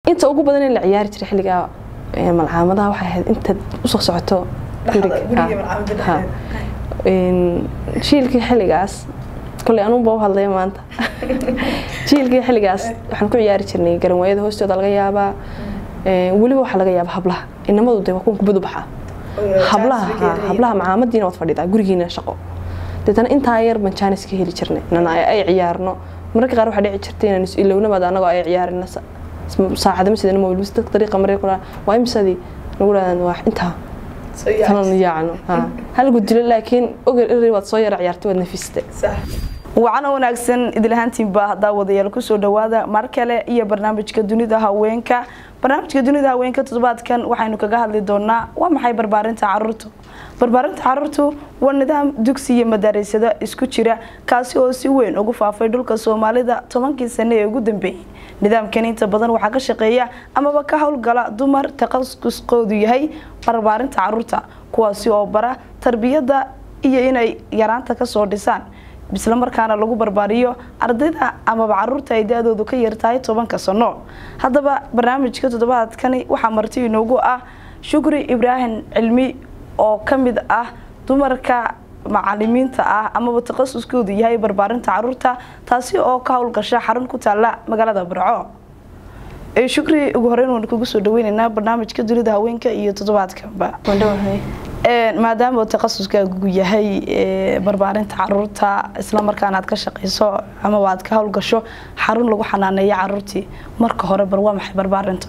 inta ugu badan in la ciyaari jiray xilligaa ee, malcaamadaha waxay ahayd intaad usoo socoto guriga Ha, ha. Een, jiilkii xilligaas koley anuunba u hadlaya maanta jiilkii xilligaas waxaan ku ciyaari jirnay garanwaayada hoostooda laga yaabaa Een, weliba waxaa laga yaabaa hablaha inamadu de waa kuwan kubad u baxaa hablaha ha, hablaha macaamadiina waad fadhidaa gurigiina shaqo deetana intaa yar baan jaanis ka heli jirnay inaan ay ay ciyaarno mararka qaar waxaa dhici jirtay inaan is ilownabaad anagoo ay ciyaarina saacada masidana mobil bis dadka dariiqa maray kula waa imisadii nagu dhahdaan waa intaa tanan yaacno ha hal gudilo laakiin oger iri waad soo yara ciyaartay waad nafiste wacana wanaagsan idilahaantiinba haddaa wadayaal kusoo dhawaada mar kale iyo barnaamijka dunida haweenka barnaamijka dunida haweenka toddobaadkan waxaynu kaga hadli doonaa waa maxay barbaarinta caruurtu barbaarinta caruurtu waa nidaam dugsi iyo madaarisado isku jira kaasi oo si weyn ugu faafay dhulka soomaalida tobankii sane ee ugu dambeeyey nidaamkan inta badan waxaa ka shaqeeya amaba ka howlgala dumar takhasusqoodu yahay barbaarinta caruurta kuwaasi oo bara tarbiyadda iyo inay yaraanta kasoo dhisaan isla markaana lagu barbaariyo ardayda amaba caruurta ay da-doodu ka yartahay tobanka sano haddaba barnaamijka toddobaadkani waxaa marti inoogu ah shukri ibraahim cilmi oo ka mid ah dumarka macalimiinta ah amaba takhasuskoodu yahay barbaarinta caruurta taasi oo ka howlgasha xarun ku taala magaalada barco ee shukri ugu horeyn waan kugu soo dhaweyneynaa barnaamijka dunida haweenka iyo toddobaadkanba Een, maadaama uu takhasuskaagu yahay ee, barbaarinta caruurta isla markaana aad ka shaqeyso amaba aad ka howlgasho xarun lagu xanaaneeyo caruurtii marka hore bar waa maxay barbaarinta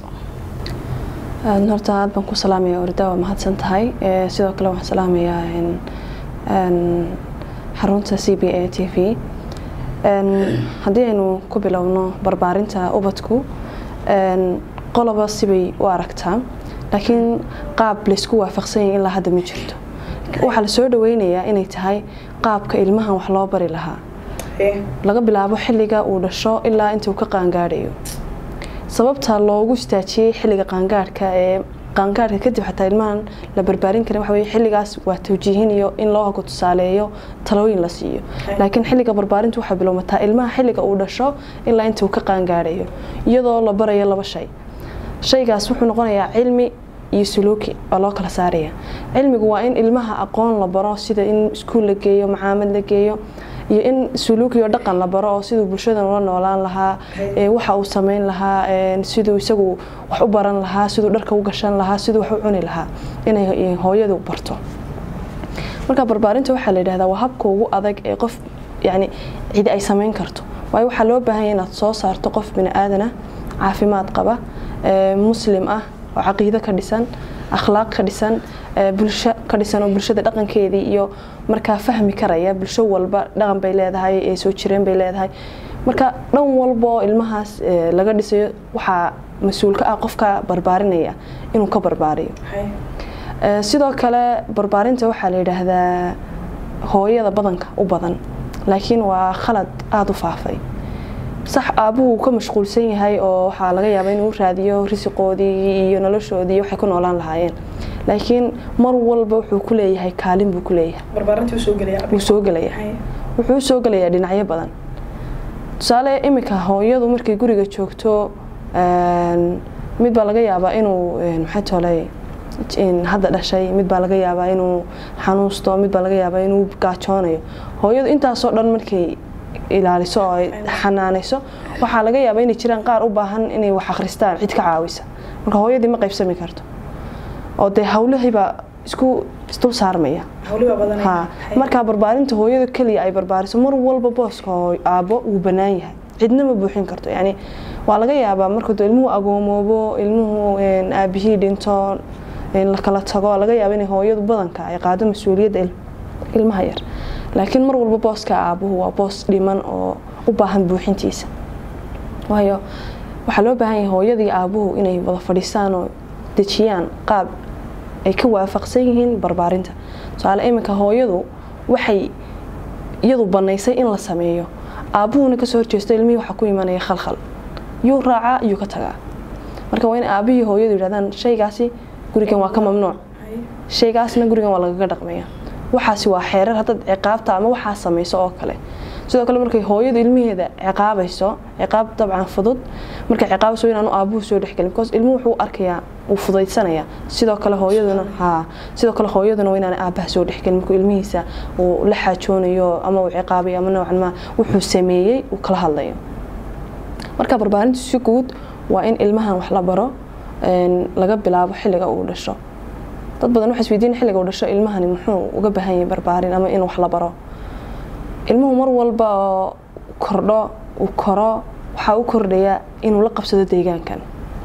Een, horta aad baan ku salaamaya orda waa mahadsan tahay Ee, sidoo kale waxaan salaamayaa een, een, xarunta c b a t v Een, haddii aynu ku bilowno barbaarinta ubadku een, qoloba sibay u aragtaa laakiin qaab laysku waafaqsan yahay ilaa hadda ma jirto waxaa la soo dhaweynayaa inay tahay qaabka ilmahan wax loo bari lahaa laga bilaabo xilliga uu dhasho ilaa intuu ka qaangaadhayo sababta loogu istaajiyey xilliga qaangaadhka ee qaangaadhka kadib xataa ilmahan la barbaarin karin waxa weye xilligaas waa tawjiihin iyo in loo hago tusaaleeyo talooyin la siiyo laakiin xilliga barbaarintu waxay bilowmataa ilmaha xilliga uu dhasho ilaa intuu ka qaangaadhayo iyadoo la barayo laba shay shaygaas wuxuu noqonayaa cilmi iyo suluuki oo loo kala saaraya cilmigu waa in ilmaha aqoon la baro sida in iskuul la geeyo macaamad la geeyo iyo in suluuki iyo dhaqan la baro oo siduu bulshadan ula noolaan lahaa ee waxa uu sameyn lahaa ee siduu isagu wax u baran lahaa siduu dharka u gashan lahaa siduu wax u cuni lahaa inay hooyadu barto marka barbaarinta waxaa la yidhahdaa waa habka ugu adag ee qof yani cidi ay sameyn karto waayo waxaa loo baahan yahay inaad soo saarto qof bini aadan ah caafimaad qaba ee muslim ah oo caqiido ka dhisan akhlaaq ka dhisan ee bulsho ka dhisan oo bulshada dhaqankeedii iyo markaa fahmi karaya bulsho walba dhaqan bay leedahay ee soo jireen bay leedahay marka dhan walba oo ilmahaas ee, laga dhisayo waxaa mas-uul ka ah qofka barbaarinaya inuu ka barbaariyo Ee, sidoo kale barbaarinta waxaa la yidhaahdaa hooyada badanka u badan laakiin waa khalad aada u faafay sax aabuhu ka mashquulsan yahay oo waxaa laga yaabaa inuu raadiyo risiqoodii iyo noloshoodii waxay ku noolaan lahaayeen laakiin mar walba wuxuu ku leeyahay kaalin buu ku leeyahay wuu soo gelayaa wuxuu u soo gelayaa dhinacyo badan tusaale iminka hooyadu markay guriga joogto een, mid baa laga yaabaa inuu een, maxay tolay in hadda dhashay mid baa laga yaabaa inuu xanuusto mid baa laga yaabaa inuu gaajoonayo hooyadu intaasoo dhan markay ilaaliso oo ay xanaanayso waxaa laga yaabaa inay jiraan qaar u baahan inay wax akhristaan cid ka caawisa marka hooyadii ma qaybsami karto oo dee hawlahiibaa isku isdul saarmaya ha markaa barbaarinta hooyada keliya ay barbaariso mar walba booska hooy aabbo wuu bannaan yahay cidna ma buuxin karto yani waa laga yaabaa marka dee ilmuhu agoomoobo ilmuhu een, aabihii dhinto een, la kala tago laga yaaba inay hooyadu badanka ay qaado mas-uuliyadda il- ilmaha yar laakiin mar walba booska aabuhu waa boos dhiman oo u baahan buuxintiisa waayo waxaa loo baahan yahay hooyadii aabuhu inay wada fadhiistaan oo dejiyaan qaab ay ka waafaqsan yihiin barbaarinta tusaale iminka hooyadu waxay iyadu banaysay in la sameeyo aabuhuna kasoo horjeesto ilmihii waxaa ku imanaya khalkhal yuu raacaa yuu ka tagaa marka waa in aabihii hooyadu yidhahdaan shaygaasi gurigan waa ka mamnuuc shaygaasna gurigan waa lagaga dhaqmaya waxaasi waa xeerar haddaad ciqaabta ama waxaa samayso oo kale sidoo kale markay hooyadu ilmaheeda ciqaabayso ciqaab dabcan fudud markay ciqaabayso inaanu aabuhu soo dhexgelin because ilmuhu wuxuu arkayaa wuu fudaydsanaya sidoo kale hooyaduna haa sidoo kale hooyaduna waa inaan aabaha soo dhexgelin markuu ilmihiisa uu la xaajoonayo ama uu ciqaabayo ama noocan ma wuxuu sameeyey uu kala hadlayo marka barbaarintu si guud waa in ilmahan wax la baro laga bilaabo xilliga uu dhasho dad badan waxay isweydiin xilliga uu dhasho ilmahani muxuu uga baahan yahay barbaarin ama in wax la baro ilmuhu mar walba oo kordho uu koro waxaa u kordhaya inuu la qabsado deegaankan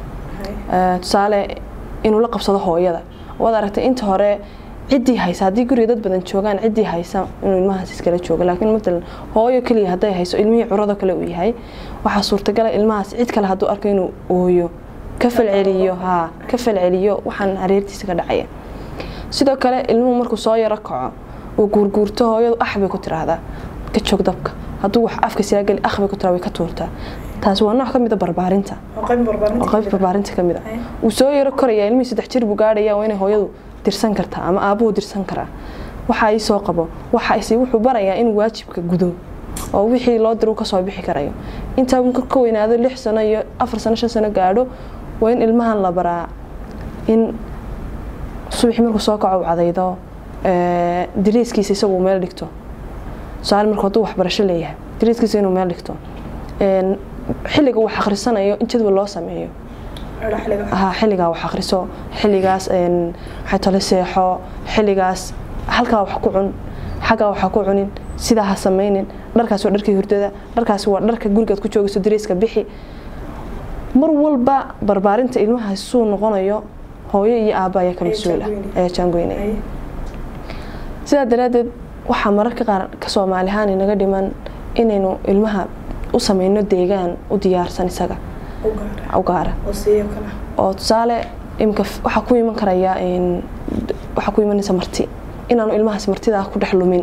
tusaale inuu la qabsado hooyada waad aragtay inta hore ciddii haysa haddii guriga dad badan joogaan ciddii haysa inuu ilmahaas iskala joogo laakiin matalan hooyo keliya hadday hayso ilmihii curado kale uu yahay waxaa suurtagala ilmahaas cid kale hadduu arko inuu ooyo ka falceliyo haa ka falceliyo waxaan hareertiisa ka dhacaya sidoo kale ilmuhu markuu soo yaro kaco uu guurguurto hooyadu ax bay ku tiraahdaa ka joog dabka hadduu wax afka siyaageli ax bay ku tiraa way ka tuurtaa taasi waa nooc ka mid a barbaarinta oo qayb barbaarinta ka mid a uu soo yaro koraya ilmihii saddex jir buu gaadhaya waa inay hooyadu dirsan kartaa ama aabuhu dirsan karaa waxa ii soo qabo waxa wuxuu barayaa inuu waajibka gudo oo wixii loo diru kasoo bixi karayo intaa uu ka weynaado lix sano iyo afar sano shan sano gaadho waa in ilmahan la baraa in subaxii markuu soo kaco u cadaydo dariiskiisa isagu meel dhigto tusaale markuu hadduu waxbarasho leeyahay dariiskiisa inuu meel dhigto xilliga wax akhrisanayo in jadwal loo sameeyo ha xilligaa wax akhriso xilligaas maxay tole seexo xilligaas halkaa wax ku cun xaggaa waxa ku cunin sidaa ha samaynin dharkaas waa dharkii hurdada dharkaas waa dharka gurigaad ku joogayso dariiska bixi mar walba barbaarinta ilmahaas suu noqonayo hooyo iyo aabba ayaa ka mas-uula ayaa jaangoynaya sidaa daraaddeed waxaa mararka qaar ka soomaali ahaan inaga dhiman inaynu ilmaha u sameyno deegaan u diyaarsan isaga u gaara oo tusaale imika waxaa ku iman karaya waxaa ku imanaysa marti inaanu ilmahaas martidaa ku dhex lumin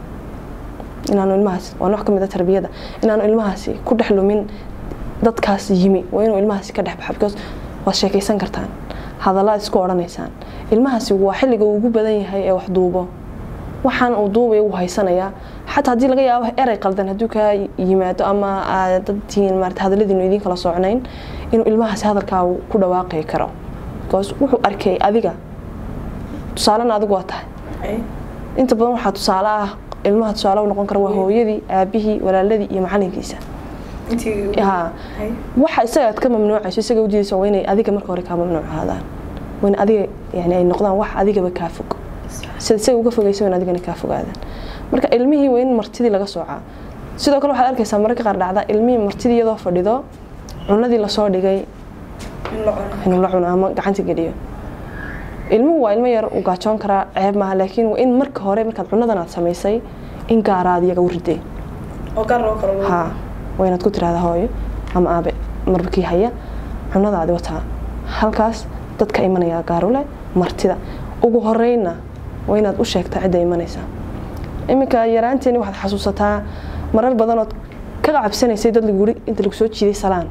inaanu ilmahaas waa nooc ka mid a tarbiyada inaanu ilmahaasi ku dhex lumin dadkaas yimi waa inuu ilmahaasi ka dhex baxa because waad sheekaysan kartaan hadalaad isku odhanaysaan ilmahaasi waa xilliga uu ugu badan yahay ee wax duubo waxaan uu duubaya uu haysanayaa xataa haddii laga yaabo erey qaldan hadduu kaa yimaado ama aad dadtiin maarata hadalladiinu idiin kala socnayn inuu ilmahaasi hadalkaa ku dhawaaqi karo because wuxuu arkay adiga tusaalena adigu waa tahay inta badan waxaa tusaale ah ilmaha tusaale u noqon kara waa hooyadii aabihii walaaladii iyo macalinkiisa waxa isaga aad ka mamnuucayso isaga ujeedaysa waa inay adiga marka hore kaa mamnuuc ahaadaan waa in adiga yani ay noqdaan wax adigaba kaa fog sida isaga uga fogaysa waa in adigana kaa fogaadaan marka ilmihii waa in martidii laga soocaa sidoo kale waxaad arkaysaa mararka qaar dhacda ilmihii martidii iyadoo fadhido cunadii lasoo dhigay inuu la cuno ama gacanta geliyo ilmuhu waa ilmo yar uu gaajoon karaa ceeb maaha laakiin waa in marka hore markaad cunadan aad samaysay in gaaraad iyaga u riday ha waa inaad ku tiraahdaa hooyo ama aabe marba kii haya cunadaadi wataa halkaas dadka imanaya gaarule martida ugu horeyna waa inaad u sheegtaa cidda imanaysa iminka yaraanteeni waxaad xasuusataa marar badanood ka cabsanaysay dad laguri inta lagu soo jiiday salaan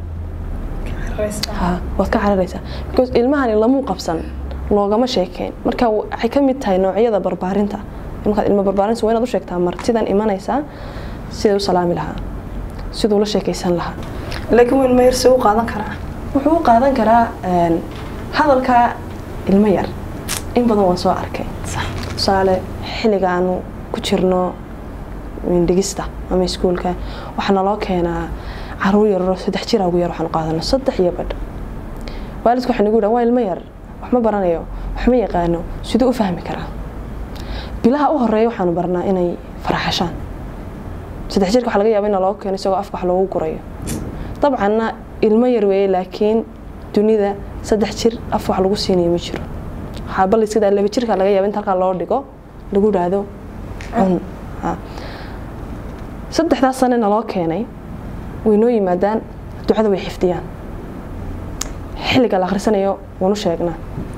waad ka cararaysaa because ilmahani lamuu qabsan loogama sheekeyn marka waxay ka mid tahay noocyada barbaarinta markaad ilmo barbaarinta waa inaad u sheegtaa martidan imanaysaa siday u salaami lahaa siduu la sheekaysan lahaa laakiin ilmo yar see u qaadan karaa wuxuu u qaadan karaa hadalka ilmo yar in badan waan soo arkay tusaale xilliga aanu ku jirno dhigista ama iskuulka waxaa naloo keenaa caruur yaroo saddex jira ugu yar waxaanu qaadano saddex iyo badh waalidku waxay nagu yidhahan waa ilmo yar wax ma baranayo wax ma yaqaano siduu u fahmi karaa bilaha u horeeya waxaanu barnaa inay faraxashaan saddex jirka waxa laga yaaba in loo keeno isagoo afka wax loogu gurayo dabcanna ilmo yar weeye laakiin dunida saddex jir af wax lagu siinayo ma jiro waxaa bal iska daa laba jirka laga yaaba inta halkaa loo dhigo lagu dhaahdo cun saddexdaas sane naloo keenay way noo yimaadaan ducada way xifdiyaan xilliga la akhrisanayo waanu sheegnaa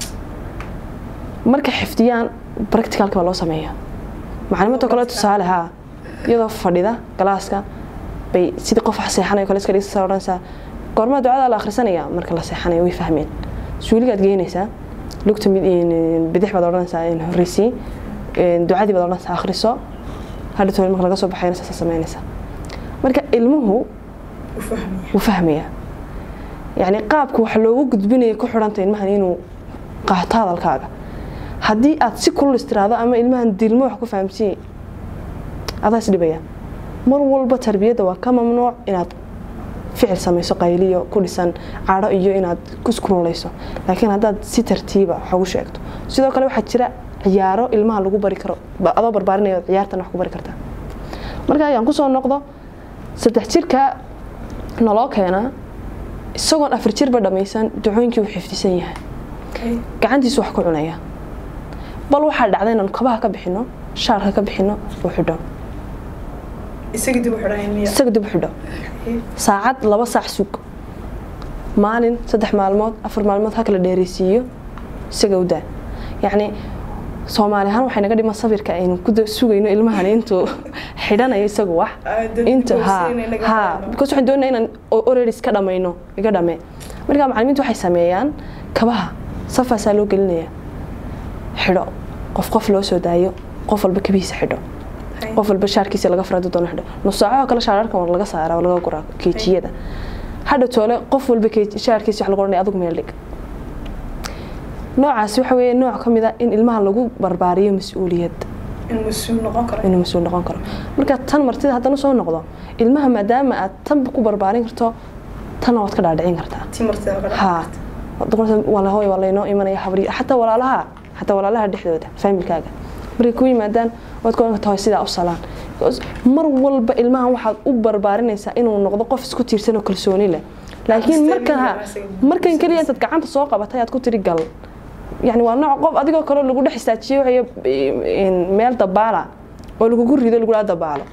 marka xifdiyaan practicalka baa loo sameeya macalimadoo kale tusaale haa iyadoo fadhida galaaska bay sidii qof wax seexanayo kale iska dhigsa odhanaysaa goormaa ducada la akhrisanaya marka la seexanayo way fahmeen suuligaad geynaysaa lugta bidix baad odhanaysaa horreysii ducadii baad odhanaysaa akhriso hadhatool marka laga soo baxayna saasa samaynaysaa marka ilmuhu wuu fahmayaa yacni qaabka wax loogu gudbinaya ku xidhanta ilmahan inuu qaato hadalkaaga haddii aad si kulul istiraado ama ilmahan dilmo wax ku fahamsiiye adaa isdhibaya mar walba tarbiyadda waa ka mamnuuc inaad ficil samayso qayliyo ku dhisan cadho iyo inaad iskurulayso laakiin haddaad si tartiiba wax ugu sheegto sidoo kale waxaa jira ciyaaro ilmaha lagu bari karo adoo barbaarinaya ciyaartan wax ku bari kartaa marka ayaan kusoo noqdo saddex jirka naloo keenaa isagoon afar jirba dhammaysan ducooyinkii uu xifdisan yahay gacantiisu wax ku cunaya bal waxaa dhacda inaan kabaha ka bixino shaarka ka bixino uu xidho isaga dib u xidhan isaga dib u xidho saacad laba saac sug maalin saddex maalmood afar maalmood ha kala dheereysiiyo isaga u daa yacni soomaali ahaan waxay naga dhiman sawirka aynu ku sugayno ilmahan intuu xidhanayo isagu wax inta ha ha because waxaan doonaa inaan already iska dhamayno iga dhame marka macallimiintu waxay sameeyaan kabaha safaasaa loo gelinaya xidho qof qof loo soo daayo qof walba kabihiisa xidho qof walba shaarkiisa laga farado doono xidho nusaacaho kale shaararkan waa laga saaraa waa laga guraa keejiyada hadha toole qof walba shaarkiisa wax lagu odhanaya adigu meel dhig noocaasi waxa weeye nooc ka mid a in ilmaha lagu barbaariyo mas-uuliyad inuu mas-uul noqon karo marka tan martida haddana soo noqdo ilmaha maadaama aad tanba ku barbaarin karto tanna waad ka dhaadhicin kartaa ha walahoy waa laynoo imanaya habri xataa walaalaha xataa walaalaha dhexdooda faamilkaaga markay ku yimaadaan waad ka oran kartaa sidaa u salaan mar walba ilmahan waxaad u barbaarinaysaa inuu noqdo qof isku tiirsan oo kalsooni leh laakiin markan markan keliya intaad gacanta soo qabatay aad ku tiri gal yani waa nooc qof adigoo kale lagu dhex istaajiyo meel dabaala oo lagugu rido lagula dabaalo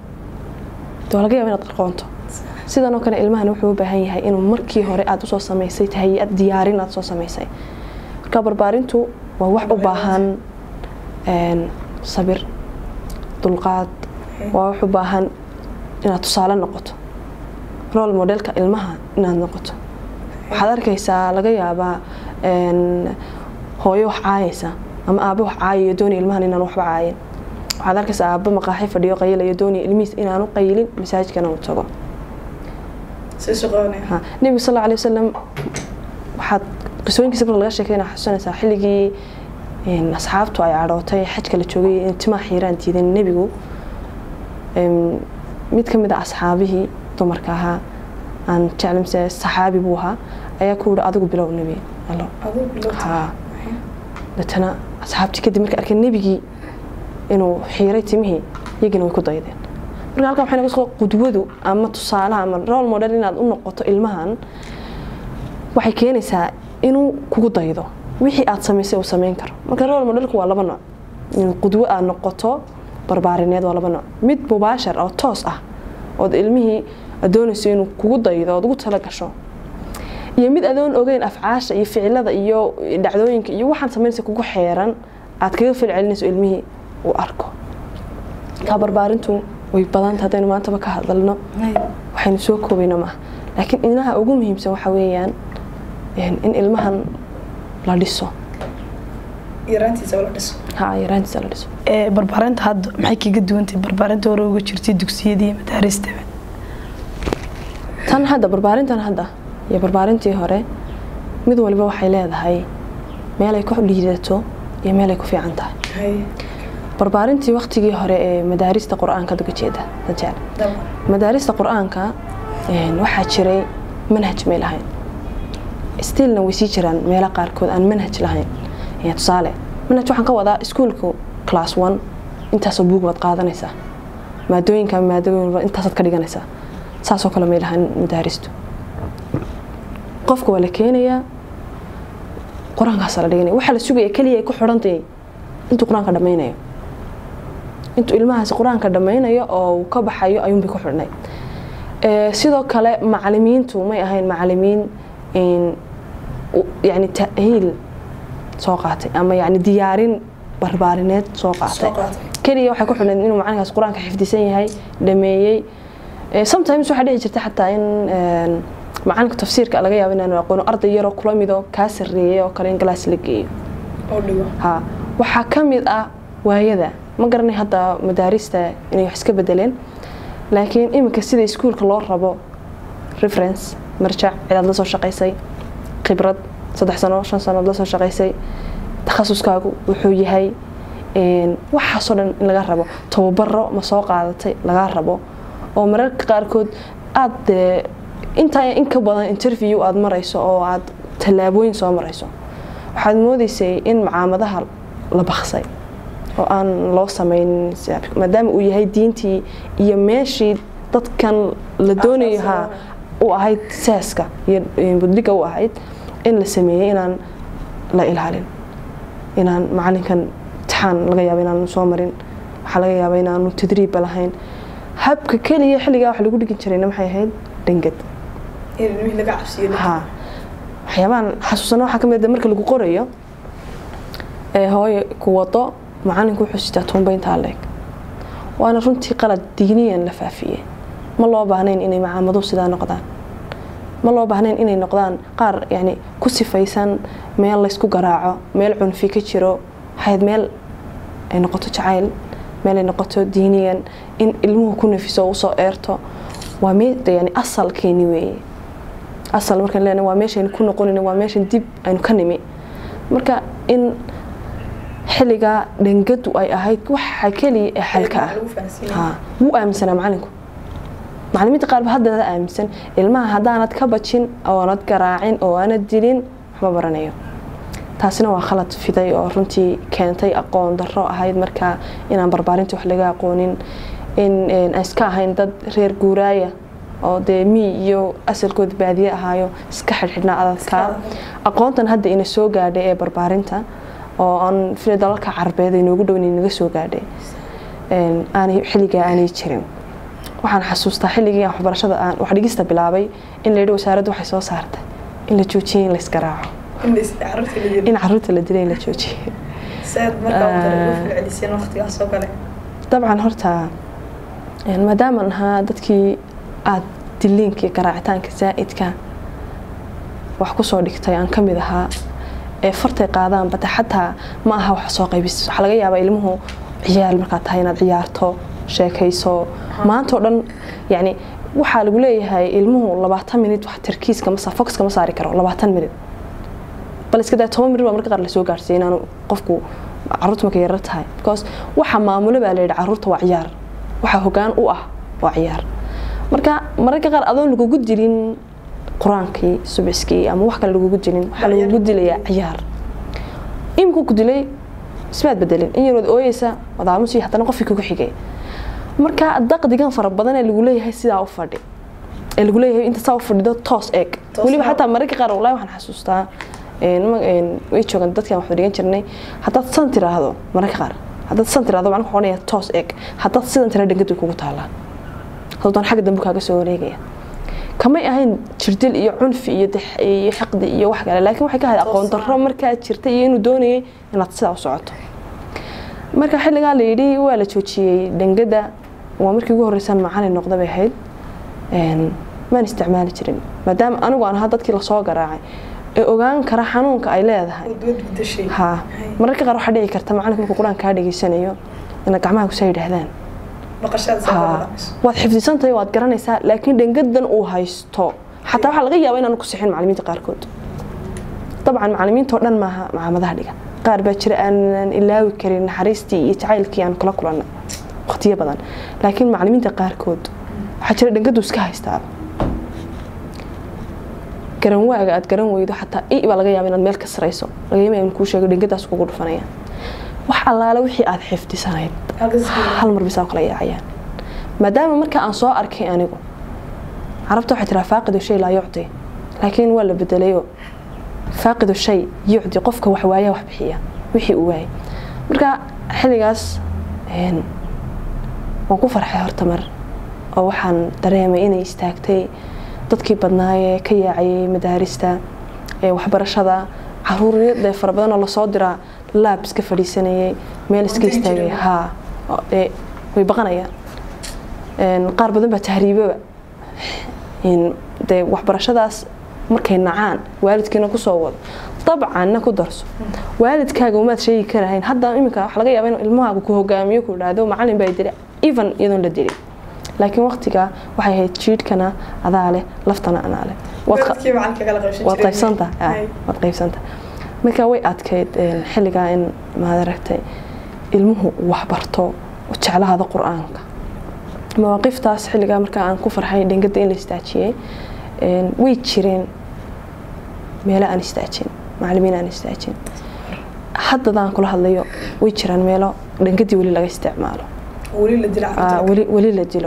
waa laga yaaba inaad qarqoonto sidan oo kale ilmahan wuxuu u baahan yahay inuu markii hore aad usoo samaysay tahayad diyaarin aad soo samaysay marka barbaarintu waa wax u baahan sabir dulqaad waa wax u baahan inaad tusaale noqoto role modelka ilmaha inaad noqoto waxaad arkaysaa laga yaabaa hooyo wax caayaysa ama aabo wax caayayo doonaya ilmahan inaan waxba caayin waxaad arkaysaa aabo maqaaxi fadhiyo qayilayo doonaya ilmihiis inaanu qayilin masaajidkana uu tago nebiga sal alla alay wasalam waxaad qisooyinkiisa marka laga sheekayna xusanaysaa xilligii asxaabtu ay cadhootay xajka la joogay timaa xiiraan diidan nebigu mid ka mid a asxaabihii dumarka ahaa aan jeclimse saxaabi buu ahaa ayaa ku yihi adigu bilow nebi allo ha deetana asxaabtii kadib markay arkeen nebigii inuu xiiray timihii iyagina way ku daydeen marka halkan waxay naga soo qudwadu ama tusaalaha ama role model inaad u noqoto ilmahan waxay keenaysaa inuu kugu daydo wixii aad samaysay uu samayn karo marka role modelku waa laba nooc in qudwo aad noqoto barbaarineed waa laba nooc mid mubaashar oo toos ah ood ilmihii doonayso inuu kugu daydo ood ugu tala gasho iyo mid adoon ogeyn afcaasha iyo ficilada iyo dhacdooyinka iyo waxaan samaynaysa kugu xeeran aad kaga falcelinayso ilmihii uu arko kaa barbaarintu way badanta haddaynu maantaba ka hadalno waxaynu soo koobayno maaha laakiin inaha ugu muhiimsan waxa weeyaan in ilmahan la dhiso yaraantiisa la dhiso ha yaraantiisa la dhiso barbaarinta hadda maxay kaga duwantay barbaarinta hore uga jirtay dugsiyadii madaaristaba tan hadda barbaarintan hadda iyo barbaarintii hore mid waliba waxay leedahay meelay ku liidato iyo meelay ku fiican tahay barbaarintii waktigii hore ee madaarista qur-aanka uga jeeda dajaal madaarista qur-aanka waxaa jiray manhaj may lahayn stilna way sii jiraan meelo qaarkood aan manhaj lahayn tusaale manhaj waxaan ka wadaa iskuolka class one intaasoo buug baad qaadanaysaa maadooyinka maadooyin intaasaad ka dhiganaysaa saasoo kale may lahayn madaaristu qofka waa la keenayaa qur-aankaasa la dhiganaya waxaa la sugaya keliya ay ku xidhantay intuu qur-aanka dhammaynayo intuu ilmahaasi qur-aanka dhammaynayo oo uu ka baxayo ayuunbay ku xidhnay sidoo kale macalimiintu may ahayn macalimiin yani tahiil soo qaatay ama yani diyaarin barbaarineed soo qaatay keliya waxay ku xidhnayd inuu macalinkaas qur-aanka xifdisan yahay dhameeyey sometimes waxaa dhici jirta xataa in macalinka tafsiirka laga yaabo inaanu aqoono arday yaroo kula mido kaa sarreeyay oo kale in galaas la geeyo ha waxaa ka mid ah waayada ma garanay hadda madaarista inay wax iska bedeleen laakiin iminka sida iskuulka loo rabo reference marjac cidaad la soo shaqaysay khibrad saddex sano shan sanood la soo shaqaysay takhasuskaagu wuxuu yahay waxaasoo dhan in laga rabo tababaro ma soo qaadatay laga rabo oo mararka qaarkood aada dee intaa in ka badan interview aada marayso oo aada tallaabooyin soo marayso waxaad moodeysay in macaamadaha la baksay oo aan loo sameynin maadaama uu yahay diintii iyo meeshii dadkan la doonayo ha u ahayd saaska iyo budliga u ahayd in la sameeyey inaan la ilaalin inaan macalinkan imtixaan laga yaaba inaanu soo marin waxaa laga yaaba inaanu tadriibba lahayn habka keliya xilligaa wax lagu dhigin jirayna maxay ahayd dhangad ha waxyaabahan xasuusana waxaa ka mid marka lagu qorayo ee hooye ku wado macalinku wuxuu sitaa tuumbayntaa leeg waana runtii qalad diiniyan la faafiyey ma loo baahnayn inay macaamadu sidaa noqdaan ma loo baahnayn inay noqdaan qaar yani ku sifaysan meel laysku garaaco meel cunfi ka jiro waxayd meel ay noqoto jacayl meel ay noqoto diiniyan in ilmuhu ku nafiso usoo eerto waa yani asalkeeni weeye asal markaan leenahay waa meeshaynu ku noqonin waa meeshan dib aynu ka nimi marka in xilligaa dhangadu ay ahayd waxa keliya ee xalka ah wuu aaminsanaa macalinku macalimiinta qaarba haddana aaminsan ilmaha haddaanad ka bajin oonad garaacin oo aanad dilin waxma baranayo taasina waa khalad fiday oo runtii keentay aqoon darro ahayd markaa inaan barbaarinta wax laga aqoonin in aan iska ahayn dad reer guuraaya oo dee mii iyo asalkooda baadiye ahaayo iska xidhxidhnaa adadkaa aqoontan hadda ina soo gaadhay ee barbaarinta oo aan fila dalalka carbeed ay noogu dhown naga soo gaadhay aanay xilligaa aanay jirin waxaan xasuustaa xilligii aan waxbarashada aan wax dhigista bilaabay in la yidhi wasaaraddu waxay soo saartay in la joojiyey in la isgaraaco in caruurta la dilay in la joojiyey dabcan horta maadaamaan ahaa dadkii aada diliinka iyo garaacitaanka zaa'idka wax kusoo dhigtay aan ka mid ahaa ee fartay qaadaan bata xataa ma aha wax soo qaybis waxaa laga yaabaa ilmuhu ciyaal markaad tahay inaad ciyaarto sheekayso maantao dhan yani waxaa lagu leeyahay ilmuhu labaatan minit wax tarkiiska ma foxka ma saari karo labaatan minit bal iska daa toban minit baa marka qaar lasoo gaarsiiyay inaanu qofku caruurta marka yarar tahay because waxa maamulo baa layidhi caruurta waa ciyaar waxa hogaan u ah waa ciyaar marka mararka qaar adoon lagugu dilin qur-aankii subiskii ama wax kale lagugu dilin waxaa lagugu dilayaa ciyaar imku ku dilay ismaad bedelin in yarood ooyeysa wadaamusi haddana qofkii kugu xigay marka daqdigan fara badan ee lagu leeyahay sidaa u fadhi ee lagu leeyahay inta saa u fadhido toos eeg weliba xataa mararka qaar wallahi waxaan xasuustaa way joogan dadkan wax dhigan jirnay haddaad san tiraahdo mararka qaar haddaad san tiraahdo macnuu odhanaya toos eeg haddaad sidan tira dhangadu kugu taalaa haddaan xagga dambe kaaga soo wareegaya kamay ahayn jirdil iyo cunfi iyo iyo xiqdi iyo wax kale laakiin waxay ka ahayd aqoon darro markaa jirta iyo inuu doonayay inaad sidaa u socoto marka xilligaa la yidhi waa la joojiyey dhangada waa markii ugu horreysaan macalin noqda bay ahayd maan isticmaali jirin maadaama anigu aan ahaa dadkii lasoo garaacay ee ogaan kara xanuunka ay leedahay ha mararka qaar waxaa dhici karta macalinka markuu qur-aan kaa dhegeysanayo ina gacmaha kusaa yidhaahdaan waad xifdisantahay waad garanaysaa laakiin dhangadan uu haysto xataa waxaa laga yaaba inaanu ku sixin macalimiinta qaarkood dabcan macalimiintao dhan maaha macaamadaha dhiga qaar baa jira aanan ilaawi karin naxariistii iyo jacaylkii aan kula kulannay waqtiyo badan laakiin macalimiinta qaarkood waxaa jira dhangadu iska haystaa garanwaaga aad garan weydo xataa i baa laga yaaba inaad meel ka sarayso laga yaaba in kuu sheego dhangadaas kugu dhufanaya wax allaale wixii aad xifdisanayd hal mar bisaa kala yaacayaan maadaama marka aan soo arkay anigu carabta waxay tiraa faaqidu shay laa yucdi laakiin waa la bedelayo faaqidu shay yucdi qofka wax waaya wax bixiya wixii uu waayay marka xilligaas waan ku farxay horta mar oo waxaan dareemay inay istaagtay dadkii badnaayee ka yaacayay madaarista ee waxbarashada caruuriyadee fara badanoo lasoo diraa laab iska fadhiisanayay meel iska istaagay haa way baqanayaan qaar badan baa tahriibaba dee waxbarashadaas markay nacaan waalidkiina kusoo wado dabcanna ku darso waalidkaaga umaad sheegi karahayn hadda iminka waxa laga yaaba inuu ilmahaaga ku hogaamiyo ku idhaahdo macalin baa dilay even iyadoon la dilin laakiin waqtigaa waxay ahayd jiidhkana adaa leh laftana anaa leh waad qaybsanta waad qaybsanta marka way adkayd xilligaa in maad aragtay ilmuhu waxbarto jeclahaada qur-aanka mawaaqiftaas xilligaa markaa aan ku farxay dhengada in la istaajiyey way jireen meelo aan istaajin macalimiin aan istaajin haddadaan kula hadlayo way jiraan meelo dhangadii weli laga isticmaalo weli la dilo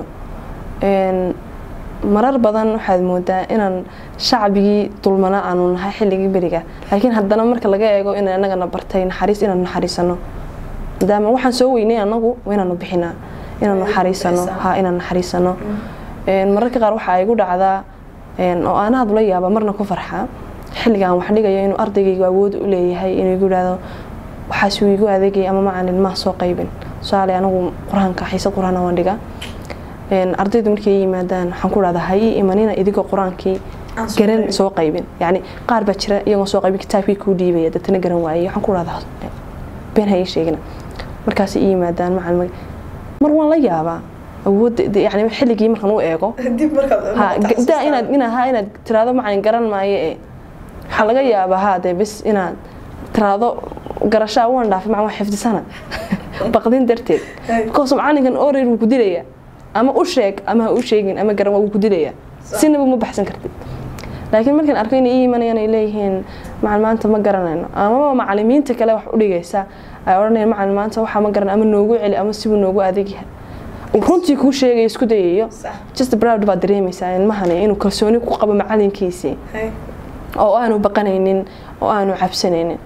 marar badan waxaad moodaa inaan shacbigii dulmana aanu nahay xilligii beriga laakiin haddana marka laga eego in anagana bartay naxariis inaanu naxariisano maadaama waxaan soo weynay anagu inaanu bixinaa inaanu naxariisano ha inaan naxariisano mararka qaar waxaa igu dhacdaa oo aan aad ula yaaba marna ku farxaa xilligaan wax dhigayo inuu ardaygaygu awood u leeyahay inuu igu idhaahdo waxaasuu igu adeegay ama macalin maa soo qaybin tusaale anagu qur-aanka xiisad qur-aana waan dhigaa ardaydu markay yimaadaan waxaan ku dhahdaa ha ii imanina idigoo qur-aankii garan soo qaybin yacni qaar baa jira iyagoo soo qaybin kitaabkii kuu dhiibaya dadna garan waayey waxaan ku dhahdaa been ha ii sheegina markaasay ii yimaadaan macalin mar waan la yaabaa awoodda yani xilligii markaan u eego da inaad inaad ha inaad tiraado macalin garan maayo ee waxaa laga yaabaa ha dee bis inaad tiraado garashaa waan dhaafay macalin waa xifdisana baqdin darteed because macalinkan orer wuu ku dilaya ama u sheeg ama ha u sheegin ama garan waa wuu ku dilaya sinaba ma baxsan kartid laakiin markaan arko inay ii imanayaan ay leeyihiin macalin maanta ma garanayno amaba macalimiinta kale wax u dhigaysa ay odhanayaan macalin maanta waxaa ma garan ama noogu celi ama sibuu noogu adeegyahay runtii kuu sheegayo isku dayayo just proud baad dareemaysaa ilmahani inuu kalsooni ku qabo macalinkiisii oo aanu baqanaynin oo aanu cabsanaynin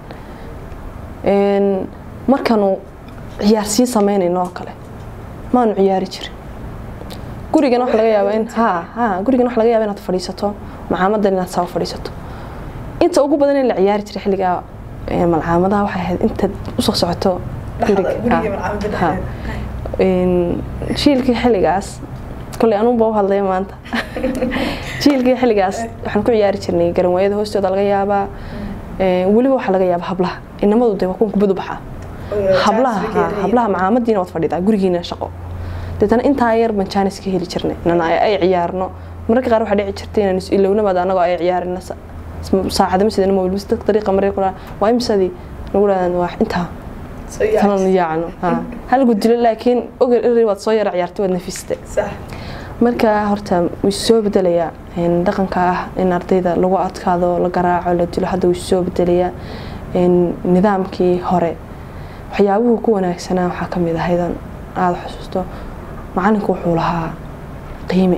markaanu ciyaarsiin samaynayno oo kale maanu ciyaari jirin gurigan waxa laga yaabaa in ha ha gurigan waxa laga yaabaa inaad fadhiisato macaamadan inaad saa fadhiisato inta ugu badan in la ciyaari jiray xilligaa malcaamadaha waxay ahayd intaad usoo socoto guriga jiilkii xilligaas koley anuunba u hadlaya maanta jiilkii xilligaas waxaan ku ciyaari jirnay garanwaayada hoostooda laga yaabaa weliba waxaa laga yaabaa hablaha inamadu de waa kuwan kubad u baxaa hablaha hablaha macaamadiina waad fadhidaa gurigiina shaqo deetana intaa yar baan jaanis ka heli jirnay inaan ay ciyaarno mararka qaar waxaa dhici jirtay inaan is-ilownabaad anagoo ay ciyaarina saacadama sidana mobil bis dadka dariiqa maray ku waa imsadii nagu dhahdaan waa intaa tanan yaacno hal gudilo laakiin oger eri waad soo yara ciyaartay waad nafistay marka horta wuu soo bedelayaa dhaqanka ah in ardayda lagu adkaado la garaaco la dilo hadda wuu soo bedelayaa nidaamkii hore waxyaabuhu ku wanaagsanaa waxaa ka mid ahaydan aada xusuusto macalinku wuxuu lahaa qiime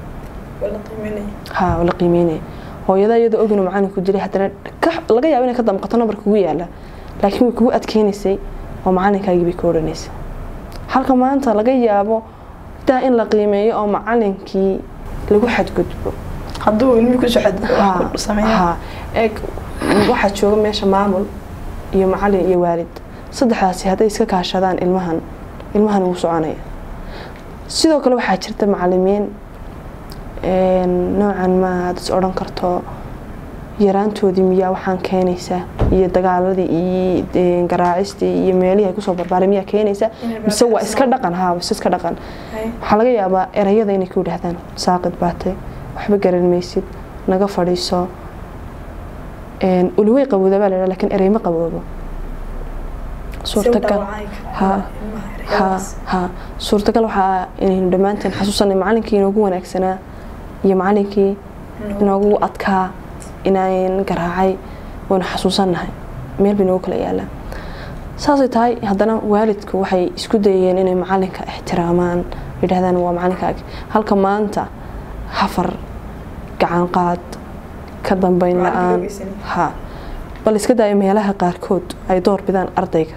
ha la qiimeynaya hooyada iyadoo og inuu macalinku dilay haddana laga yaabo inay ka damqato nambar kugu yaala laakiin way kugu adkeynaysay oo macalinkaagii bay ka odhanaysay halka maanta laga yaabo daa in la qiimeeyo oo macalinkii lagu xadgudbo hadduu ilmi kusoo xadgudbo eeg waxaa jooga meesha maamul iyo macalin iyo waalid saddexdaasi hadday iska kaashadaan ilmahan ilmahan wuu soconaya sidoo kale waxaa jirta macalimiin noocan ma aad is odhan karto yaraantoodii miyaa waxaan keenaysa iyo dagaaladii iyo garaacistii iyo meelihii ay kusoo barbaaray miyaa keenaysa mise waa iska dhaqan haa mise iska dhaqan waxaa laga yaabaa erayada inay ku yidhaahdaan saaqid baatay waxba garan maysid naga fadhiiso uliwey qabooda baa lahaa lakiin erey ma qaboobo suurtagal ha ha ha suurtagal waxaa inaynu dhammaanteen xasuusanay macalinkii inoogu wanaagsanaa iyo macalinkii inoogu adkaa inaan garaacay waynu xasuusannahay meel bay noogu kala yaalaan saasay tahay haddana waalidku waxay isku dayeen inay macalinka ixtiraamaan yidhahdaan waa macalinkaagi halka maanta hafar gacan qaad ka dambeyn la-aan ha bal iska daayo meelaha qaarkood ay door bidaan ardayga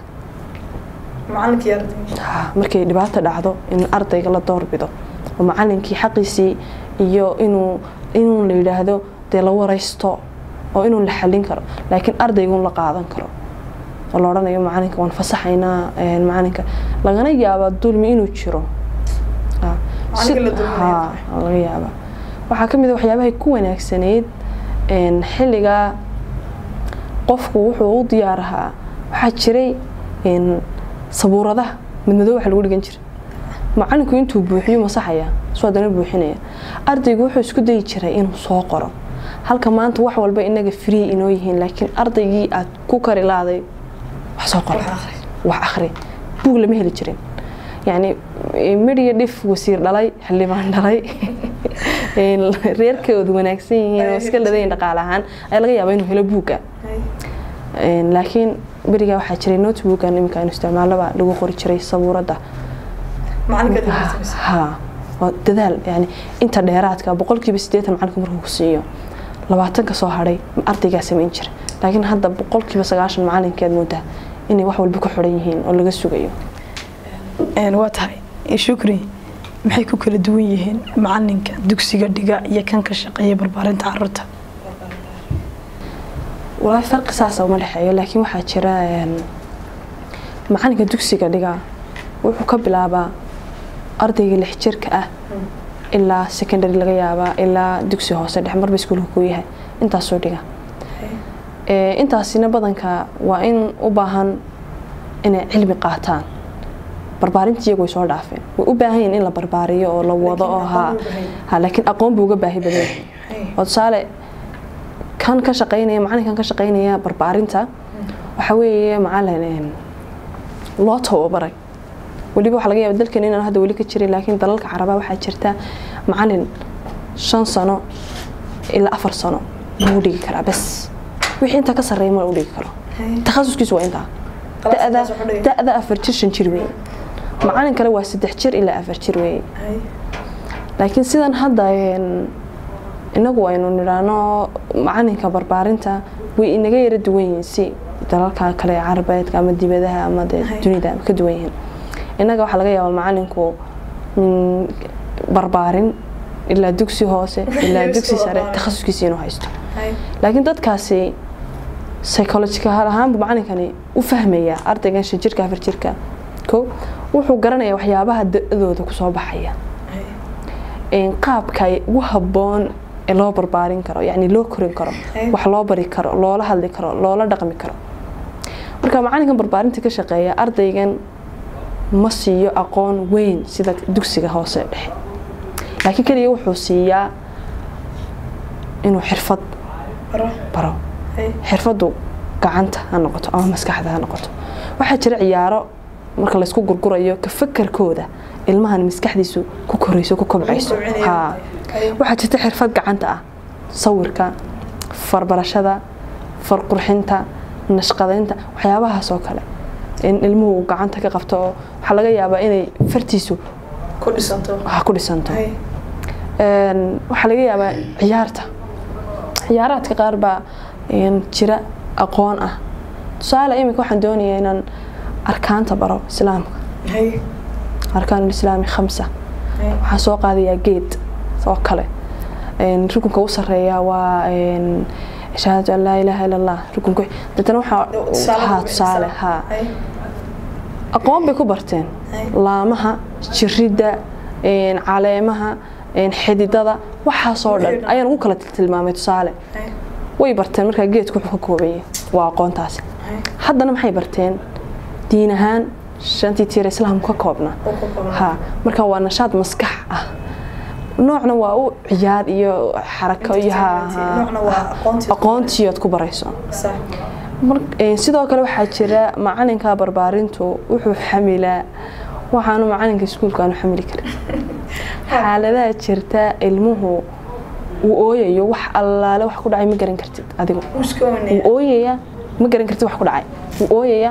markay dhibaato dhacdo in ardayga la doorbido oo macalinkii xaqiisii iyo inuu inuu la yidhaahdo dee la waraysto oo inuu la xalin karo laakiin ardaygun la qaadan karo oo la odhanayo macalinka waan fasaxaynaa macalinka lagana yaabaa dulmi inuu jiro laga yaabaa waxaa ka mid a waxyaabahay ku wanaagsanayd xilligaa qofku wuxuu u diyaar ahaa waxaa jiray sabuuradaha madmadoo waxa lagu dhigan jiray macalinku intuu buuxiyo masaxaya soo haddana buuxinaya ardaygu wuxuu isku dayi jiray inuu soo qoro halka maanta wax walba inaga free inoo yihiin laakiin ardaygii aad ku kari laaday wax soo qoro wax akhri buug lama heli jirin yani midhiya dhif wasiir dhalay xildhibaan dhalay reerkoodu wanaagsan yihiin oo iska ladayin dhaqaale ahaan ayaa laga yaabaa inuu helo buugga laakiin berigaa waxaa jiray notebookan iminka aynu isticmaalaba lagu qori jiray sabuuradda ha waa dadaal yani inta dheeraadka boqolkiiba siddeetan macalinku markuu ku siiyo labaatanka soo hadhay ardaygaa samayn jira laakiin hadda boqolkiiba sagaashan macalinkeed moodaa inay wax walba ku xidhan yihiin oo laga sugayo waa tahay shukri maxay ku kala duwan yihiin macalinka dugsiga dhiga iyo kan ka shaqeeya barbaarinta caruurta walaahi farqi saasa uma dhexeeyo laakiin waxaa jira macalinka dugsiga dhiga wuxuu ka bilaabaa ardayga lix jirka ah ilaa secondary laga yaabaa ilaa dugsi hoose dhex marba iskuulka ku yahay intaasoo dhiga intaasina badanka waa in u baahan inay cilmi qaataan barbaarinta iyagu way soo dhaafeen way u baahan yihin in la barbaariyo oo la wado oo ha laakiin aqoon buu uga baahi badan oo tusaale kan ka shaqeynaya macalinkan ka shaqeynaya barbaarinta waxa weeye macalin loo tababaray weliba waxaa laga yaaba dalkan inaan hadda weli ka jirin laakiin dalalka carabaa waxaa jirta macalin shan sano ilaa afar sano buu dhigi karaa bas wixii intaa ka sarreeya ma u dhigi karo takhasuskiisu waa intaa da-da afar jir shan jir weeye macalin kale waa saddex jir ilaa afar jir weeye laakiin sidan hadda inagu aynu nidhaano macalinka barbaarinta way inaga yara duwan yihiin si dalalka kale carabeedka ama dibadaha ama dee dunida ka duwan yihiin innaga waxaa laga yaabaa macalinku barbaarin ilaa dugsi hoose ilaa dugsi sare takhasuskiisa inuu haysto laakiin dadkaasi psychological ahaanbu macalinkani u fahmaya ardaygan shan jirka afar jirka ko wuxuu garanaya waxyaabaha da-dooda kusoo baxaya qaabka ugu habboon ee loo barbaarin karo yani loo korin karo wax loo bari karo loola hadli karo loola dhaqmi karo marka macalinkan barbaarinta ka shaqeeya ardaygan ma siiyo aqoon weyn sida dugsiga hoose dhexe laakiin keliya wuxuu siiyaa inuu xirfad baro xirfadu gacanta ha noqoto ama maskaxda ha noqoto waxaa jira ciyaaro marka laysku gurgurayo ka fakarkooda ilmahan maskaxdiisu ku korayso ku kobcayso waxaa jirta xirfad gacanta ah sawirka farbarashada farqurxinta nashqadaynta waxyaabahaas oo kale in ilmuhu gacanta ka qabto oo waxaa laga yaabaa inay fartiisu ku dhisanto waxaa laga yaabaa ciyaarta ciyaaraadka qaar baa jira aqoon ah tusaale iminka waxaan doonayaa inaan arkaanta baro islaamka arkaan islaami khamsa waxaan soo qaadayaa geed oo kale rukunka u sareeya waa shahaadatu an laa ilaaha ila allah rukunka deetana waxaa tusaale haa aqoon bay ku barteen laamaha jiridda caleemaha xididada waxaasoo dhan ayaan ugu kala tilmaamay tusaale way barteen markaa geedku wuxuu ka koobaya waa aqoontaasi haddana maxay barteen diin ahaan shantii tiir islaamku ka koobna ha marka waa nashaad maskax ah noocna waa u ciyaar iyo xarako iyo aqoontiyood ku barayso sidoo kale waxaa jira macalinka barbaarintu wuxuu xamilaa waxaanu macalinka iskuulka aanu xamili karin xaaladaha jirta ilmuhu uu ooyayo wax allaale wax ku dhacay ma garan kartid adigu wuu ooyaya ma garan kartid wax ku dhacay wuu ooyaya